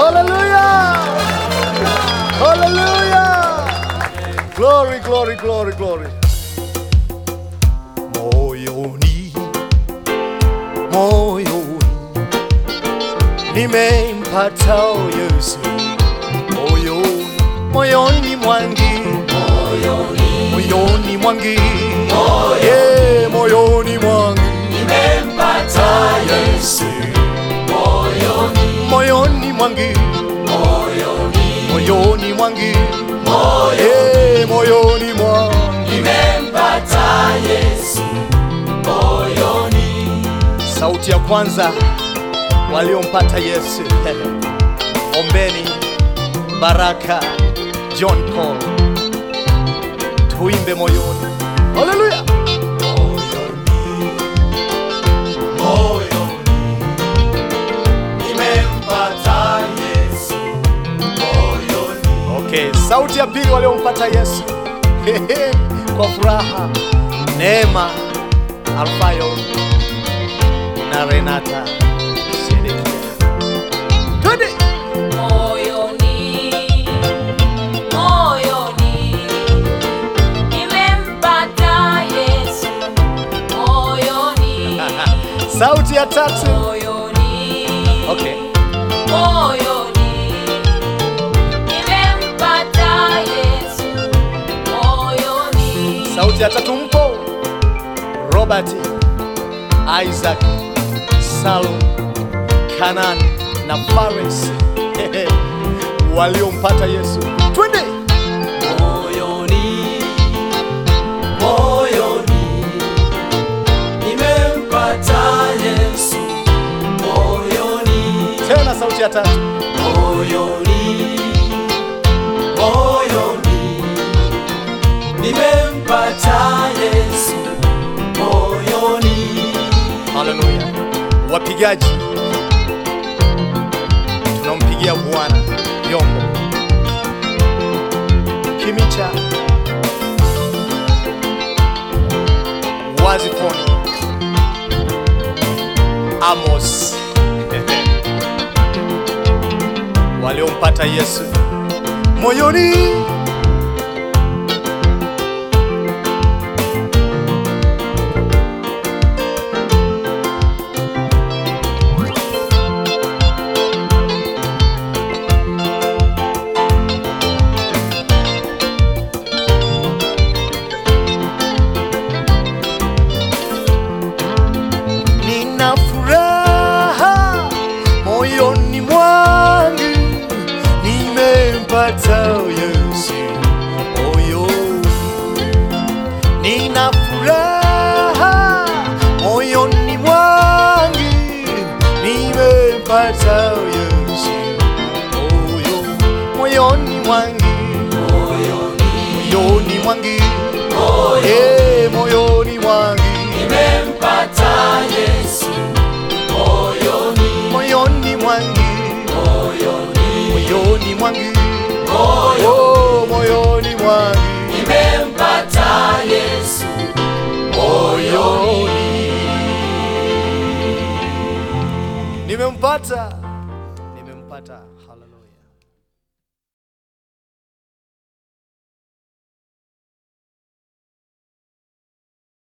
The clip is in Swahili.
Hallelujah! Hallelujah! Glory, glory, glory, glory. Moyoni, moyoni, nimempata Yesu. Moyoni, moyoni mwangi, moyoni mwangi, yeah, moyoni mwangi, nimempata Yesu. Moyoni mwangi, moyoni mwangi, yeah, moyoni mwangi. Sauti ya kwanza waliompata Yesu. Ombeni Baraka John Paul, tuimbe moyoni. Haleluya! Okay, sauti ya pili waliompata Yesu kwa furaha, Neema Alfayo na Renata Sedekia. Twende! Moyoni, moyoni, nimempata Yesu. Moyoni, Sauti ya tatu. moyoni, Okay. moyoni, nimempata Yesu. Moyoni, Sauti ya tatu mpo Robert, Isaac, Salum, Kanan na Fares waliompata Yesu. Twende! Moyoni, moyoni, nimempata Yesu. Moyoni, Tena sauti ya tatu. moyoni, moyoni, nimempata Yesu. Moyoni, Haleluya. Wapigaji, tunampigia Bwana vyombo. Kimicha, Wazifoni, Amos waliompata Yesu moyoni. Nina furaha moyoni mwangu, nimempata Yesu moyoni. Nina furaha moyoni mwangu, nimempata Yesu moyoni, moyoni mwangu, moyoni mwangu, eh, moyoni mwangu nimempata Yesu. Moyoni, moyoni mwangu moyoni, moyoni mwangu moyoni. oh, moyoni mwangu nimempata Yesu moyoni. nimempata